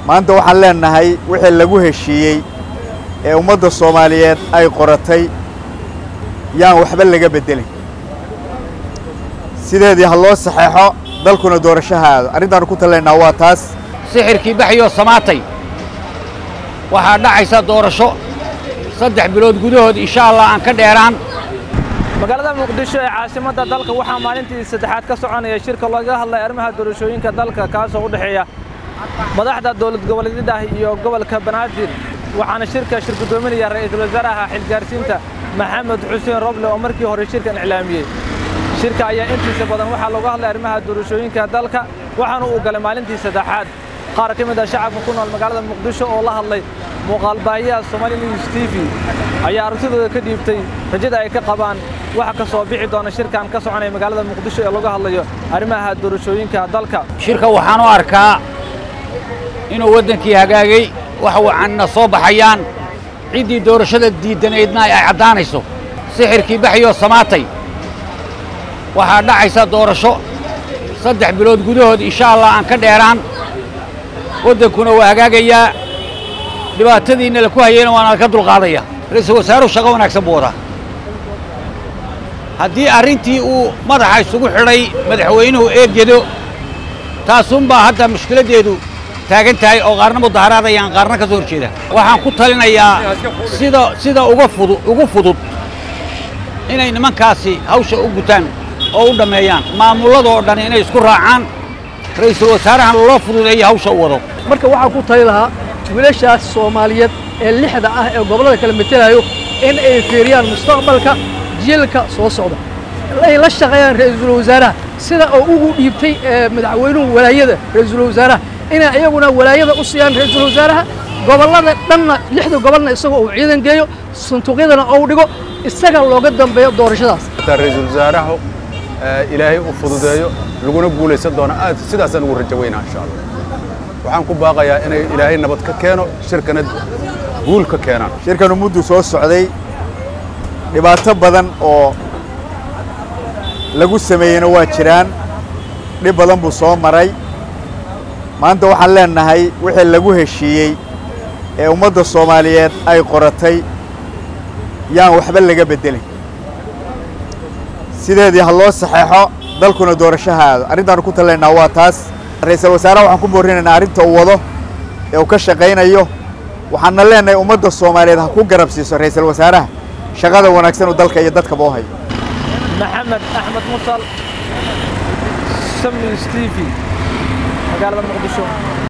maanta waxaan leennahay wixii lagu heshiiyey ee ummadda soomaaliyeed ay qoratay yaan waxba laga beddelin sideedii ha loo saxeexo dalkuna doorasho ha aado arrintaannu ku talaynaa waa taas sixirkii baxyoo samaatay waxaa dhacaysa doorasho saddex bilood gudahood insha allah aan ka dheeraan magaalada muqdisho ee caasimadda dalka waxaa maalintii saddexaad ka soconaya shirka looga hadlay arrimaha doorashooyinka dalka kaasoo u dhexeeya madaxda dowlad goboleedyada iyo gobolka banaadir waxaana shirka shir guddoominaya ra'iisul wasaaraha xilgaarsiinta maxamed xuseen roble oo markii hore shirkan iclaamiyey shirka ayaa intiisa badan waxaa looga hadlay arrimaha doorashooyinka dalka waxaana uu galay maalintii saddexaad qaar ka mid ah shacabka ku nool magaalada muqdisho oo la hadlay muuqaalbaahiyaha Somali News TV ayaa aragtidooda ka dhiibtay rajada ay ka qabaan waxa ka soo bixi doona shirkan ka soconaya magaalada muqdisho ee laga hadlayo arrimaha doorashooyinka dalka shirka waxaan u arkaa inuu waddankii hagaagay wax wacanna soo baxayaan ciddii doorashada diidanaydna ay caddaanayso sixirkii baxyoo samaatay waxaa dhacaysa doorasho saddex bilood gudahood insha allah aan ka dheeraan waddankuna waa hagaagayaa dhibaatadiinna la ku hayayna waana ka dulqaadaya ra-iisul wasaaruhu shaqo wanaagsan buu wadaa haddii arrintii uu madaxa isugu xidhay madaxweynuhu eegedo taasunbaa hadda mushkiladdeedu taagan tahay oo qaarna mudaharaadayaan qaarna ka soo horjeeda waxaan ku talinayaa sida sida uga fudu ugu fudud inay nimankaasi hawsha u gutaan oo u dhammeeyaan maamulladoo dhan inay isku raacaan ra'iisul wasaarahan loo fududeeyo hawsha u wado marka waxaan ku tali lahaa wiilashaas soomaaliyeed ee lixda ah ee gobollada kala metelayo in ay fiiriyaan mustaqbalka jiilka soo socda ay la shaqeeyaan ra'iisul wasaaraha sida uu ugu dhiibtay madaxweynuhu walaayada ra'iisul wasaaraha inay iyaguna walaayada u siiyaan ra'iisul wasaaraha gobollada dhanna lixda gobolna isagoo uu ciidan geeyo sanduuqyadana uu dhigo isaga looga dambeeyo doorashadaas ra'iisul wasaaraha ilaahay u fududeeyo laguna guulaysan doono aad sidaasaan ugu rajo weynaa insha allah waxaan ku baaqayaa inay ilaahay nabad ka keeno shirkana guul ka keenaan shirkanu muddu soo socday dhibaato badan oo lagu sameeyeyna waa jiraan dhib badan buu soo maray maanta waxaan leennahay wixii lagu heshiiyey ee ummadda soomaaliyeed ay qoratay yaan waxba laga beddelin sideedii ha loo saxeexo dalkuna doorasho ha aado arrintaannu ku talaynaa waa taas ra'iisul wasaaraha waxaan ku boorinaynaa arrinta uu wado ee uu ka shaqaynayo waxaanna leennahay ummadda soomaaliyeed ha ku garab siiso ra'iisul wasaaraha shaqada wanaagsan uu dalka iyo dadkaba u hayo maxamed axmed musal sami stevie magaalada muqdisho